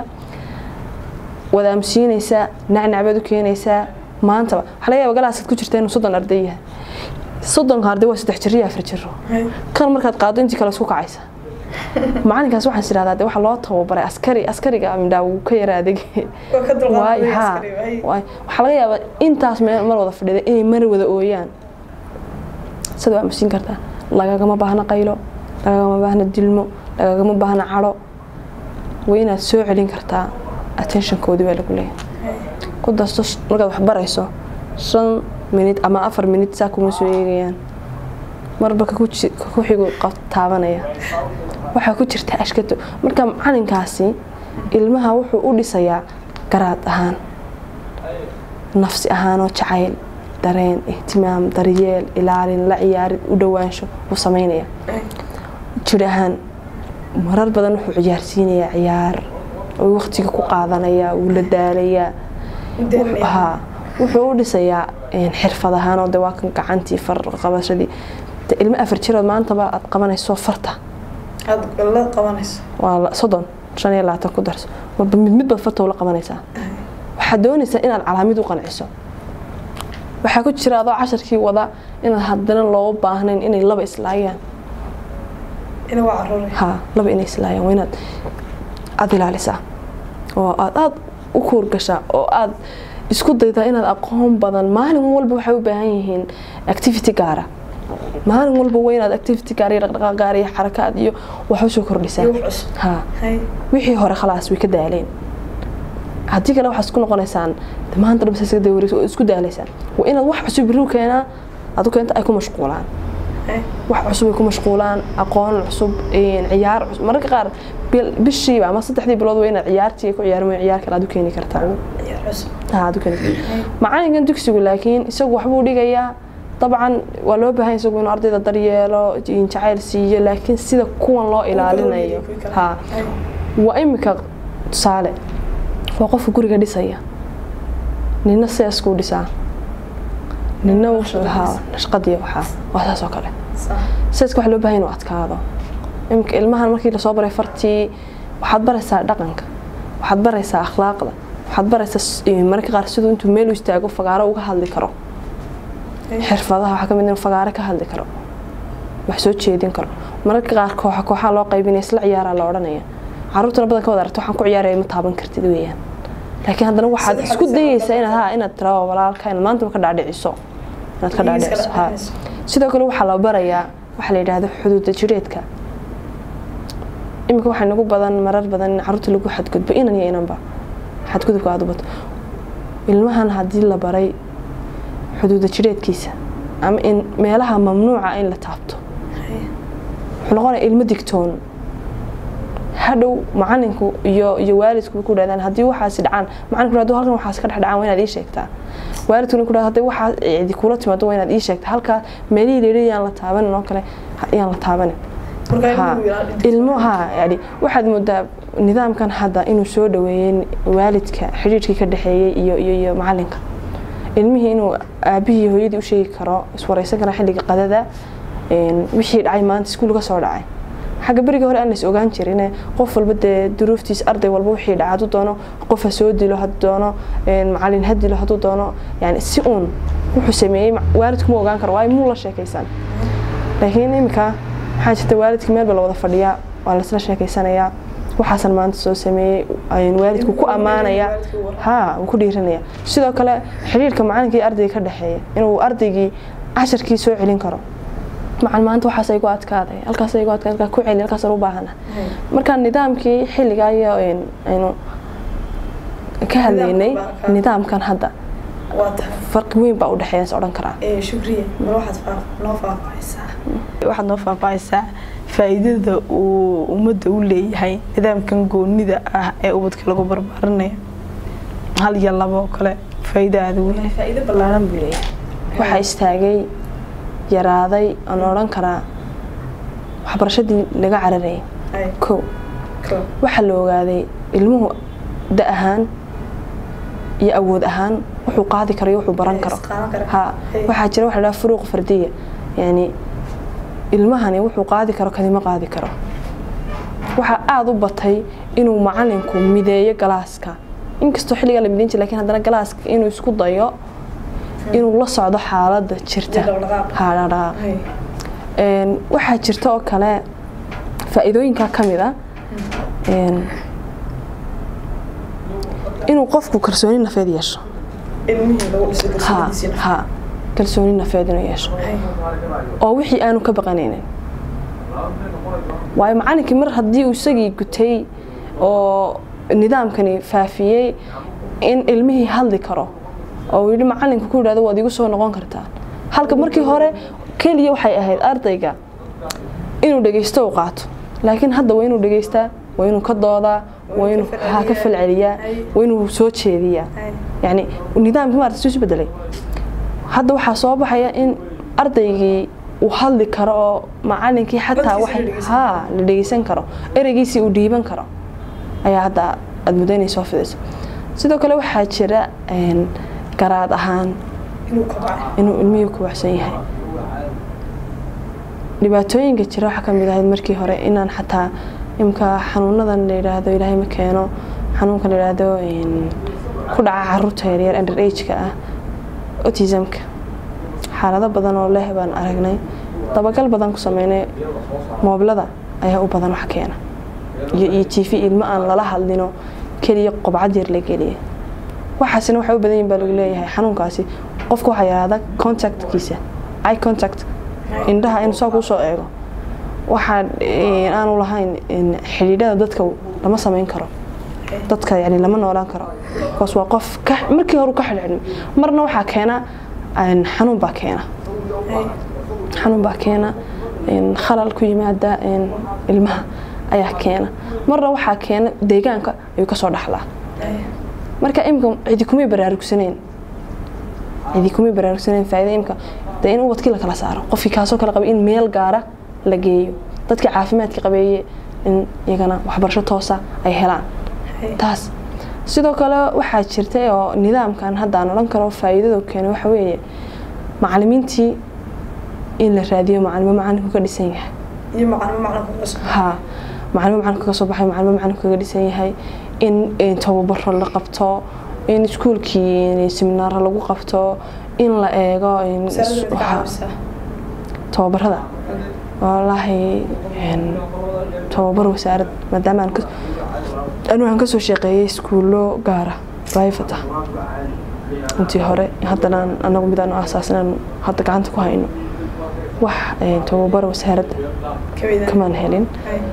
wadaamsiinaysaa nacnacbaad u keenaysaa maantaba waxaa laga yaaba galaasaad ku jirta inuu soddon arday yahay soddonka arday waa saddex jiro iyo afar jiro kan markaad qaado intii kale isku kacaysa macalinkaas waxaan isirahdaa de waxa loo tababaray askari askariga mindhaa wuu ka yara adag waay ha waxaa laga yaabaa intaas meel mar wada fadhida inay mar wada ooyaan sida waa masiin kartaa lagagama baahna qaylo lagagama baahna dilmo lagagama baahna cadho waa inaad soo celin kartaa attentionkoodii baa lagu leeyahay ku dasto markaad wax barayso shan minid ama afar minid saa kuma soo eegayaan marba ku xigu taabanaya waxaa ku jirta ashkato marka macalinkaasi ilmaha wuxuu u dhisayaa garaad ahaan nafsi ahaanoo jacayl dareen ihtimaam daryeel ilaalin la ciyaarid u dhowaansho wuu samaynaya jir ahaan marar badan wuxuu ciyaarsiinayaa ciyaar oo waqtiga ku qaadanayaa wuu la daalayaa haa wuxuu u dhisayaa xirfad ahaanoo de waa kan gacantii far qabashadii de ilmo afar jirood maantaba aad qabanayso farta waa soddon shan iyo labaatan ku darso marba mid midbaad farta ula qabanaysaa waxaad doonaysaa inaad calaamid u qanciso waxaa ku jira adoo casharkii wada inaad haddana looga baahnayn inay laba islaayaan ha laba inay islaayaan waa inaad aada ilaalisaa oo aad aada u kuurgashaa oo aad isku daydaa inaad aqoon badan maalin walba waxay u baahan yihiin activity gaara maalin walba waa inaad activity gaar iyo dhaqdhaqaaq gaar iyo xarakaad iyo wax usoo kordhisaa ha wixii hore khalaas way ka daaleen haddii kale waxaad isku noqonaysaan maanta dhan saska dawareys oo isku daalaysaan waa inaad wax cusub biriw keenaa adu keenta ay ku mashquulaan wax cusub ay ku mashquulaan aqoon cusub ciyaar cusub mararka qaar bishiiba ama saddexdii bilood waa inaad ciyaartii ku ciyaar mooy ciyaar kale aad u keeni kartaa aad u keeni kartaa macalinkan dugsigu laakiin isagu waxbuu dhigayaa dabcan waa loo baahan isagu inuu ardayda daryeelo jacayl siiyo laakiin sida kuwan loo ilaalinayo ha waa imika tusaale waa qofka guriga dhisaya nina seeskuu dhisaa nina shaqadii waxaa waa saas oo kale seeska waxa loo baahan inuu adkaado imika ilmahan markii lasoo baray fartii waxaad baraysaa dhaqanka waxaad baraysaa akhlaaqda waxaad baraysaa mararka qaar siduu intuu meel u istaago fagaaro uga hadli karo xirfadaha waxaa kamid inuu fagaaro ka hadli karo wax soo jeedin karo mararka qaar kooxa kooxaa loo qaybinaya isla ciyaaraa la odhanaya caruurtana badan ka wada aragto waxaan ku ciyaaraya ma taaban kartid weeyaan laakiin haddana waxaad isku dayeysaa inaad ha inaad tiraado walaalka inaad maantaba ka dhaadhiciso inaad ka dhaadhiciso ha sidoo kale waxaa la barayaa waxaa la yidhaahdo xuduuda jireedka iminka waxaa nagu badan marar badan in caruurta lagu xadgudbo inan iyo inanba xadgudubka aada u bato ilmahan haddii la baray xuduuda jireedkiisa ama in meelaha mamnuuca in la taabto wuxuu noqonaya ilmo digtoon hadhow macalinku iyo iyo waalidku ku dhahdaan haddii waxaasi dhacaan macalinku haduu halkan waxaas ka dhex dhacaan waa inaad ii sheegtaa waalidkuna ku dhahdo haddii waxaa cidi kula timaado waa inaad ii sheegtaa halkaa meelihii leehi yaan la taabanin oo kale yaan la taabanin ilmo ha yani waxaad moodaa nidaamkan hadda inuu soo dhaweeyey waalidka xidhiidhkii ka dhexeeyey iyo iyo iyo macalinka ilmihii inuu aabihii hooyadii u sheegi karo iswareysan kara xilliga qadada wixii dhacay maanta iskuul ka soo dhacay xagga berigii hore aan lais ogaan jirin qof walba dee duruuftiis arday walba wixii dhaca hadduu doono qof ha soo dilo hadduu doono macalin ha dilo hadduu doono yani si uun wuxuu sameeyey waalidku ma ogaan karo waayo muu la sheekaysan laakiin iminka waxaa jirta waalidkii meel ba la wada fadhiyaa waa laisla sheekaysanayaa waxaasan maanta soo sameeyey waalidku ku ammaanaya ha wuu ku dhiiranaya sidoo kale xiriirka macalinka iyo ardayga ka dhexeeya inuu ardaygii casharkii soo celin karo macal maanta waxaas igu adkaaday halkaas igu adkaaday ku celi halkaas u baahana marka nidaamkii xilligaa iyo aynu ka hadlaynay nidaamkan hadda farqi weyn baa u dhexeeya is odhan karaa waxaad noo faahfaahaysaa faa'iidada uu ummadda u leeyahay nidaamkan goonida ah ee ubadka lagu barbaarinayo hal iyo labo oo kale faa'iido aada weyn faa'iido ballaaran buu leeyahay waxaa istaagay yaraaday aan odhan karaa waxbarashadii laga cararayay kow waxaa la ogaaday ilmuhu da ahaan iyo awood ahaan wuxuu qaadi karo iyo wuxuu baran karo ha waxaa jira waxa la dhaha furuuq fardiya yani ilmahani wuxuu qaadi karo kadima qaadi karo waxaa aada u batay inuu macalinku mideeyo galaaska inkastoo xilligaa la mideyn jir lakin haddana galaaska inuu isku dayo inuu la socdo xaaladda jirta hadhaqaaq waxaa jirta oo kale faa-iidooyinkaa ka mid a inuu qofku kalsooni nafeed yeesho ha kalsooni nafeed inuu yeesho oo wixii aanu ka baqanaynin waayo macalinkii mar haddii uu isagii gutay oo nidaamkani faafiyey in ilmihii hadli karo oo uu yidhi macalinku ku yidhahdo waad igu soo noqon kartaa halka markii hore keliya waxay ahayd ardayga inuu dhegeysto u qaato laakiin hadda waa inuu dhegeystaa waa inuu ka doodaa waa inuu ha ka falceliyaa waa inuu soo jeediyaa yani nidaamkii maarata suu isu bedelay hadda waxaa soo baxaya in ardaygii uu hadli karo oo macalinkii xataa wax haa la dhegeysan karo ereygiisii uu dhiiban karo ayaa hadda aada muddo inay soo fidayso sidoo kale waxaa jira garaad ahaan inuu ilmihii ku waxsan yahay dhibaatooyinka jira waxaa kamid ahayd markii hore inaan xataa imka xanuunadan la yidhaahdo ilaahay ma keeno xanuunkan la yidhaahdo ku dhaca caruurta yaryar under ageka ah autismka xaalado badan oo leh baan aragnay dabagal badan ku sameynay mooblada ayaa u badan wax keena iyo iyo t v ilmo aan lala hadlino keliya qobcad yar la geliya waxaasina waxay u badan yihin baa lagu leeyahay xanuunkaasi qofka waxaa yidhahda contactkiisa eye contact indhaha inuu saa kuu soo eego waxaa aanu lahayn xidhiidhada dadka lama samayn karo dadka yani lama noolaan karo bikaas waa qof markii hore ka xidhxidhmay marna waxaa keena xanuun baa keena xanuun baa keena khalal ku yimaada ilmaha ayaa keena marna waxaa keena deegaanka ayuu kasoo dhaxlaa marka imka cidi kumay baraarugsaneyn cidi kumay baraarugsaneyn faa'iida imka dee in ubadkii la kala saaro qofkii kaasoo kale qabay in meel gaara la geeyo dadkii caafimaadka qabeeye in iyagana waxbarasho toosa ay helaan taas sidoo kale waxaa jirta oo nidaamkan haddaan odhan karo faa'iidadu keena waxa weeye macalimiintii in la raadiyo macalimo macalinku ka dhisan yahay ha macalimo macalinka ka soo baxay macalimo macalinku kaga dhisan yahay in tababaro la qabto in iskuulkii seminaaro lagu qabto in la eego tababarada walaahi tababar wasaarad maadaama anu aan kasoo shaqeeyay iskuullo gaara private ah intii hore haddana anagu mid aanu aasaasan hadda gacanta ku hayno wax tababar wasaaradda kamaan helin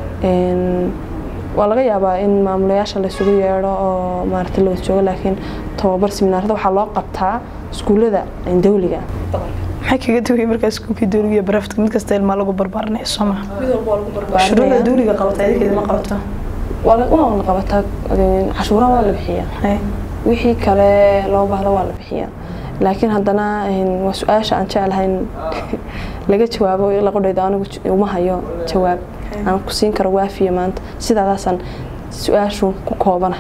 waa laga yaabaa in maamulayaasha laysugu yeedho oo maarata la wada joogo laakiin tababar seminaarada waxaa loo qabtaa iskuullada dawliga maxay kaga duway markaa iskuulkii dawliga iyo baraftka mid kasta ilmaa lagu barbaarinaya soo maha shuruuda dawliga qabata idinkeeda ma qabato waa la qabataa cashuuraha waa la bixiyaa wixii kale loo baahda waa la bixiyaa laakiin haddana waa su-aasha aan jeclahayn laga jawaabo laqodhayda anigu uma hayo jawaab aan ku siin karo waafiya maanta sidaadaasaan su-aashu ku koobana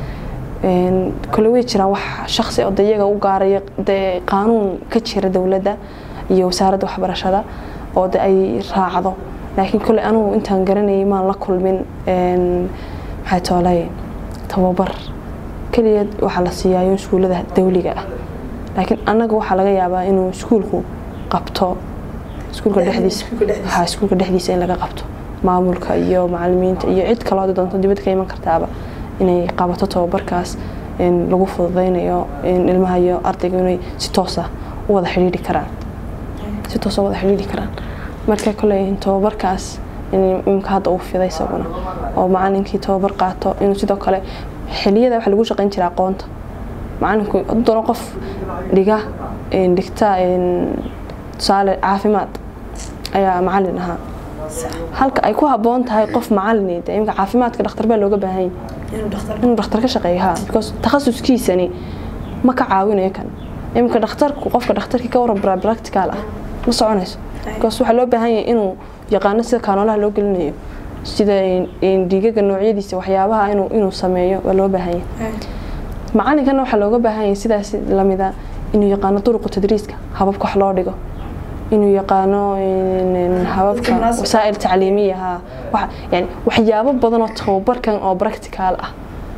kole way jiraan wax shaksi oo de iyaga u gaaraya dee qaanuun ka jira dowladda iyo wasaaradda waxbarashada oo de ay raacdo laakiin kole anugu intaan garanayay maan la kulmin maxay toolay tababar keliya waxaa la siiyaayo iskuullada dawliga ah laakiin annaga waxaa laga yaabaa inuu iskuulku qabto iskuulka dhexdiisa ha iskuulka dhexdiisa in laga qabto maamulka iyo macalimiinta iyo cid kaloo hadda doonto dibadda ka iman kartaaba inay qabato tababarkaas lagu fududeynayo ilmaha iyo ardayga inay si toosa u wada xidhiidhi karaan si toosa u wada xidhiidhi karaan marka koley tababarkaas imka hadda uu fiday isaguna oo macalinkii tababar qaato inuu sidoo kale xiliyada waxa lagu shaqayn jira aqoonta macalinku haddana qof dhiga dhigta tusaale caafimaad ayaa macalin ahaa halka ay ku haboon tahay qof macalin imka caafimaadka dhakhtar baa looga baahan inuu dhakhtar ka shaqeeyo ha because takhasuskiisani ma ka caawinayo kan imika dhakhtarku qofka dhakhtarkii ka waran practical ah ma soconayso because waxaa loo baahan yahay inuu yaqaano sida kaanoolaha loo gelinayo sida dhiigaga noocyadiisa waxyaabaha inuu sameeyo waa loo baahan yahay macalinkana waxaa looga baahan yahay sidaas lamida inuu yaqaano duruqa tadriiska hababka wax loo dhigo inuu yaqaano hababka wasaa'il tacliimiya ha yani waxyaabo badan oo tababarkan oo practical ah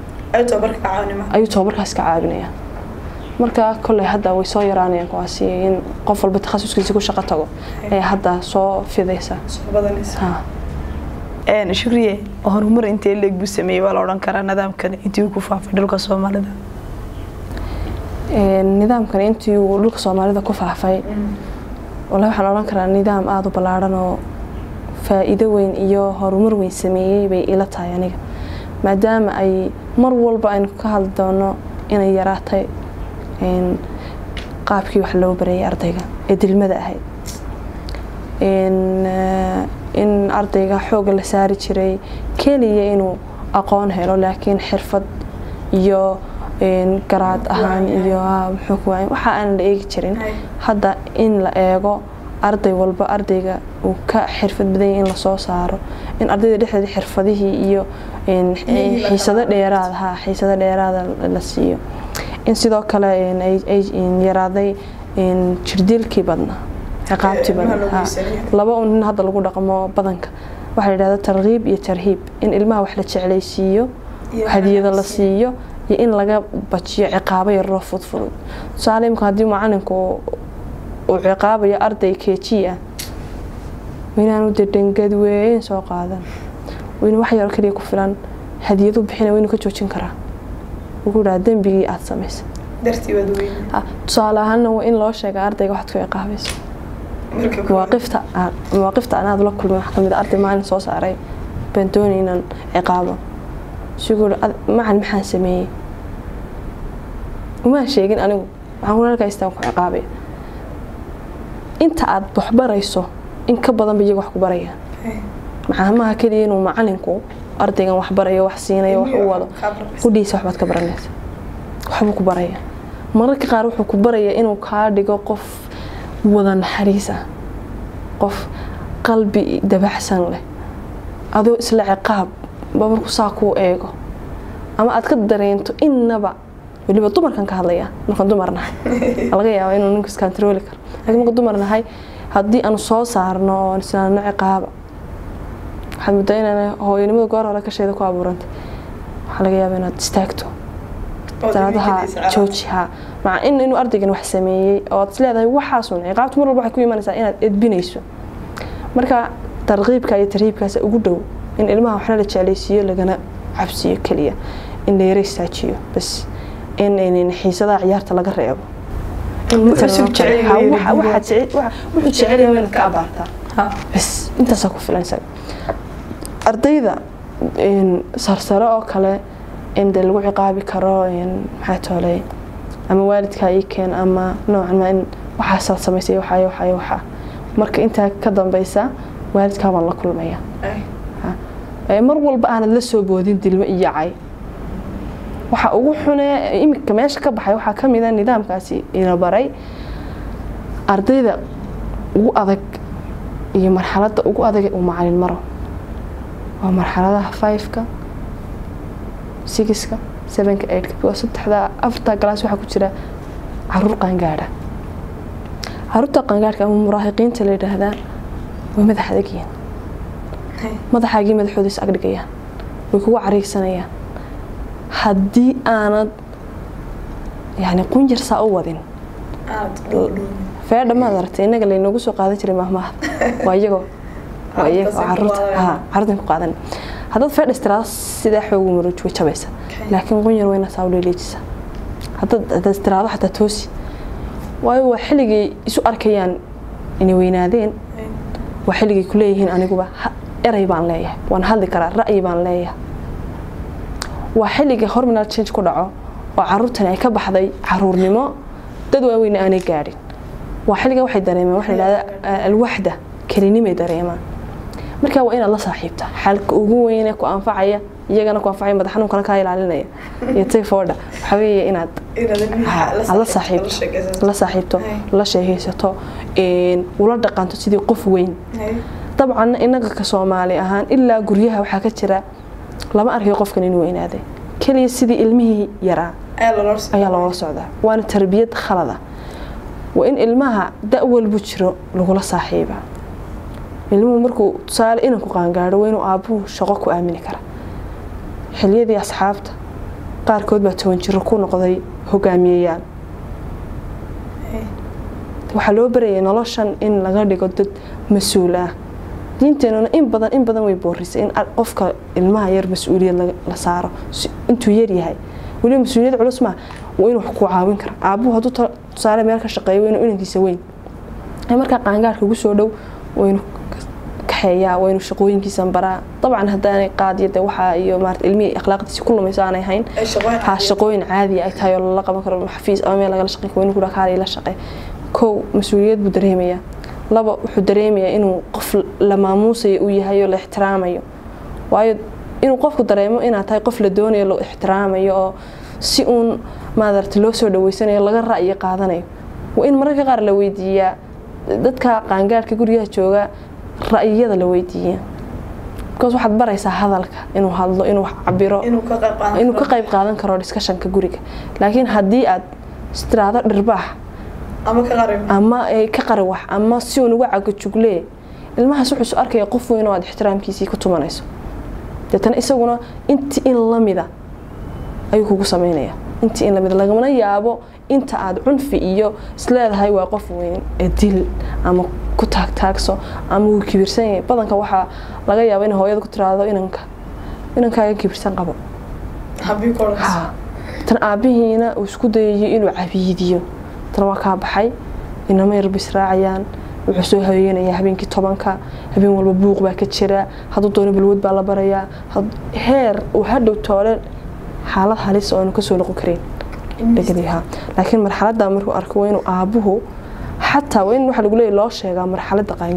ayuu tababarkaas ka caawinaya marka kolley hadda way soo yaraanayaan kuwaasi in qof walba takhasuskiisa ku shaqo tago ee hadda soo fidaysa shukriye horumar intee leeg buu sameeyey waa la odhan karaa nidaamkan intii uu ku faafay dhulka soomaalida nidaamkan intii uu dhulka soomaalida ku faafay walahi waxaan odhan karaa nidaam aada u ballaadhan oo faa'iido weyn iyo horumar weyn sameeyey bay ila tahay aniga maadaama ay mar walba aynu ka hadli doono inay yaraatay qaabkii wax loo barayay ardayga ee dilmada ahayd in ardayga xooga la saari jiray keliya inuu aqoon helo laakiin xirfad iyo garaad ahaan iyo muxuu ku waay waxa aan la eegi jirin hadda in la eego arday walba ardayga uu ka xirfad badan yahay in lasoo saaro in ardayda dhexdeeda xirfadihii iyo xiisado dheeraad ha xiisado dheeraada la siiyo in sidoo kale ay yaraaday jirdilkii badnaa ciqaabtii badnaa laba un nin hadda lagu dhaqmo badanka waxaa la yidhahda targhiib iyo tarhiib in ilmaha wax la jeclaysiiyo hadiyado la siiyo iyo in laga bajiyo ciqaabo yaroo fudfudud tusaale imika haddii macalinku uu ciqaabayo arday keji ah waynaanu dee dhangad weyn soo qaadan wayna wax yaro kaliya ku filan hadiyadu bixina waynu ka joojin karaa wuxuu dhaha dembigii aada samaysay tusaale ahaana waa in loo sheega ardayga waxaad ku ciqaabayso mawaaqifta mawaaqifta anaad la kulmay wax kamid arday maalin soo saaray baan doonay inaan ciqaabo siguu macan maxaan sameeyey umaan sheegin anigu waxaan kuna halkaa istaan ku ciqaabaya inta aad wax barayso in ka badanba iyaga wax ku barayaan macaamaha keliya inuu macalinku ardaygan wax barayo wax siinayo wax u wado hudhiisa waxbaad ka baranaysa waxbuu ku baraya mararka qaar wuxuu ku barayaa inuu kaa dhigo qof wada naxariis ah qof qalbi dabaxsan leh adoo isla ciqaab ba markuu saa kuu eego ama aad ka dareento innaba weliba dumarkan ka hadlaya markaan dumar nahay laga yaaba inuu ninku iskantarooli karo laakiin marka dumar nahay haddii aanu soo saarno oo islaano ciqaaba waxaad muddaa inaan hooyanimada goor hore kasheeda ku abuurantay waxaa laga yaaba inaad istaagto daadaha joojiha maca in inuu ardaygan wax sameeyey oo aad isleedahay waxaasun ciqaabtu mar walba waxay ku imanaysaa inaad edbinayso marka tarqiibka iyo tarhiibkaas ugu dhow in ilmaha waxna la jeclaysiiyo lagana cabsiyo keliya in la yara istaajiyo bas in xiisadaha ciyaarta laga reebo wuxuu jecelyahay inaad ka abaartaa bas intaasaa ku filan isaga ardayda sarsare oo kale in de lagu ciqaabi karo maxaa tooley ama waalidkaa ii keen ama noocan ma in waxaasaad samaysay waxaayo waxaayo waxaa marka intaa ka dambeysa waalidkaa baan la kulmaya mar walba aanad la soo boodin dilmo iyo cay waxa ugu xune imika meesha ka baxay waxaa ka mida nidaamkaasi ina baray ardayda ugu adag iyo marxaladda ugu adag uu macalin maro waa marxaladaha fiveka sigiska sevenka eightka waa saddexda afarta galaas waxaa ku jira caruur qaangaadha caruurta qaangaadhka ama muraahiqiinta la yidhaahdaa way madax adagyihiin madaxaagii madaxoodiis agdhigayaan way kugu cariigsanayaan haddii aanad yani qunyar saa u wadin feedha maad aragtay innaga laynoogu soo qaadan jiray mahmaahda waa iyagoo waa iyaga waa caruurta ha caruurtan ku qaadan haddaad feedha istiraado sidaa xoogu maruuj way jabaysa laakiin qunyar wayna saa u leeleejisa haddaad haddaad istiraado xataa toosi waayo waa xilligay isu arkayaan inay weynaadeen waa xilligay ku leeyihiin aniguba eray baan leeyahay waan hadli karaa ra'yi baan leeyahay waa xilliga horminal change ku dhaco oo caruurtani ay ka baxday caruurnimo dad waaweyne aanay gaadhin waa xilliga waxay dareemeen waxa la yidhahda alwaxda kelinimay dareemaan marka waa inaad la saaxiibta xalka ugu weyne ku anfacaya iyagana ku anfacaya madax xanuunkana kaa ilaalinaya iyo typhoida waxaa weeye inaad la saaxiibto la saaxiibto la sheehaysato ula dhaqanto sidii qof weyn dabcan innaga ka soomaali ahaan ilaa guryaha waxaa ka jira lama arkayo qofkan inuu weynaaday keliya sidii ilmihii yaraa ayaa loola socdaa waana tarbiyad khalada waa in ilmaha da' walbu jiro lagula saaxiiba ilmuhu markuu tusaale inanku qaangaadho waa inuu aabbuhu shaqo ku aamini kara xiliyadii asxaabta qaarkood baa toban jiro ku noqday hogaamiyeyaal waxaa loo barayay noloshan in laga dhigo dad mas-uul ah diinteenuna in badan in badan way boorisay in qofka ilmaha yar mas-uuliyad la saaro intuu yar yahay weliba mas-uuliyad culus maa waa inuu wax ku caawin kara aabuhu hadduu tusaale meel ka shaqeeyo waa inuu inankiisa weyn markaa qaangaarka ugu soo dhow waa inuu kaxeeyaa waa inuu shaqooyinkiisan baraa dabcan haddaanay qaadiya de waxaa iyo maarata ilmihii akhlaaqdiisi ku lumayso aanay hayn ha shaqooyin caadiya ay tahay oo lala qaban karo xafiis ama meel lagala shaqeyn karo waa inuu kudhaa kaala ila shaqee kow mas-uuliyad buu dareemayaa laba wuxuu dareemayaa inuu qof la maamuusayo uu yahay oo la ixtiraamayo waayo inuu qofku dareemo inaad tahay qof la doonayo loo ixtiraamayo oo si uun maadarta loo soo dhaweysanayo laga ra'yi qaadanayo waa in mararka qaar la weydiiyaa dadka qaangaadhka gurigaha jooga ra'yiyada la weydiiya because waxaad baraysaa hadalka inuu hadlo inuu cabiro inuu ka qayb qaadan karo discussionka guriga laakiin haddii aad istiraado dhirbaax ama ka qari wax ama si uun uga cagajuglee ilmahaas wuxuu isu arkaya qof weyn oo aad ixtiraamkiisii ku tumanayso deetana isaguna inti in lamida ayuu kugu sameynaya intii in lamid lagamana yaabo inta aad cunfi iyo isleedahay waa qof weyn ee dil ama ku taagtaagso ama wuu kibirsan yahay badanka waxaa laga yaaba inay hooyada ku tiraahdo inanka inankaaga kibirsan qabo tan aabihiina uu isku dayayo inuu cabiidiyo tan waa kaa baxay inama yarba israacayaan wuxuu soo haweenayaa habeenkii tobanka habeen walba buuq baa ka jira hadduu doono balwad baa la barayaa heer uu hadhow toole xaalad halis oo aanu kasoo noqon karin dhegadiha laakiin marxaladda markuu arko waa inuu aabuhu xataa waa in waxa lagu leeyahy loo sheegaa marxaladda qaan